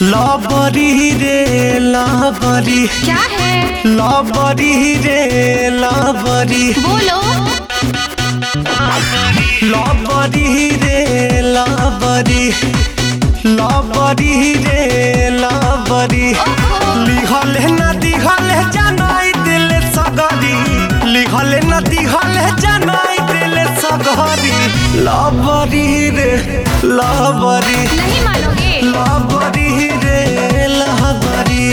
लबरी रे लबरी क्या है लबरी रे लबरी बोलो लबरी रे लबरी लबरी रे लबरी ओहो। लिखल न दिखल जनाई दिल सगरी लिखल न दिखल जनाई दिल सगरी लबरी रे लबरी नहीं मानोगे लबरी रे लबरी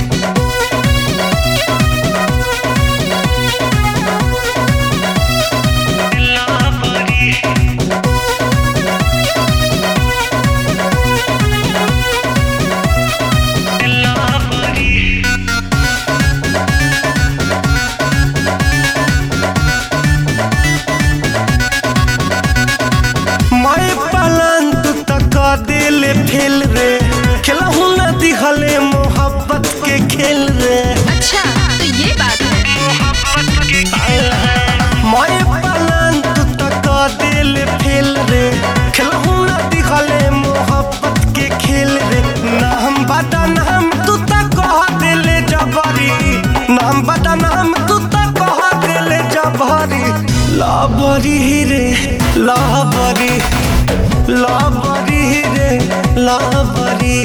मैं पलन तू तक दिल फेल रे खेलहू न दिखले मोहब्बत के खेल रे अच्छा तो ये बात है मैं पलन तू तक दिल फेल रे खेलहू न दिखले मोहब्बत के खेल रे नाम बता नाम तू तक कह दिल जबरी नाम बता नाम तू तक कह दिल जबरी लाबरी रे लाबरी लाबरी रे लाबरी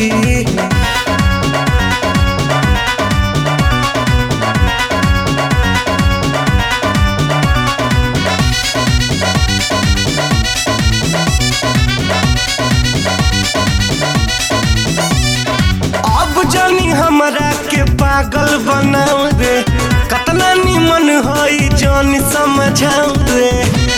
अब जानी हमरा के पागल बनाऊ रे कतना निमन हई जान समझाऊ रे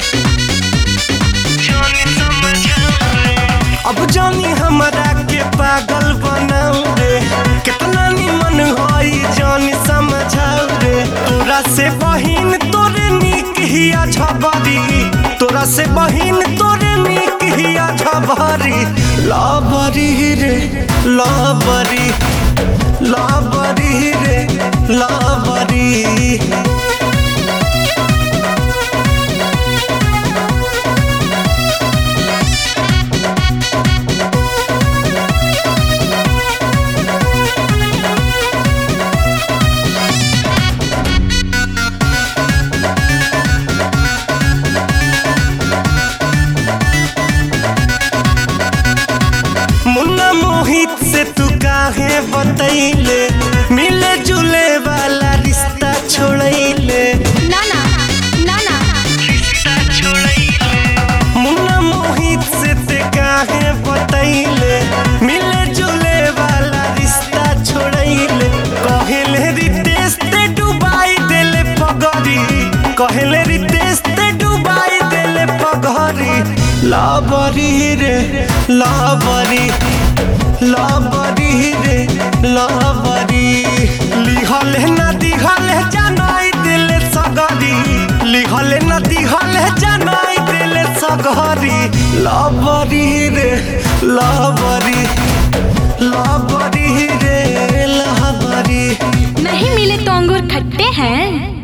अब जानी हमरा के पागल बनाऊ रे कितना निमन हई जान समझाऊ रे तोरा से बहिन तोरे निक हिया झबरी तोरा से बहिन तोरे निक हिया झबरी लाबरी रे लाबरी लाबरी रे लाबरी मुन्ना मोहित से तू काहे बतैले मिले जुले वाला रिश्ता छोड़ैले ना ना ना ना मुन्ना मोहित से ते काहे बतैले मिले जुले वाला रिश्ता छोड़ैले कहले रितेश ते डुबाई देले पगरी कहले रितेश ते डुबाई देले पगरी लाबरी रे लाबरी लाबरी रे लाबरी लिखल न दिखल जनाई दिल सगरी लिखल न दिखल जनाई दिल सगरी लाबरी रे लाबरी लाबरी रे लाबरी नहीं मिले तो अंगूर खट्टे हैं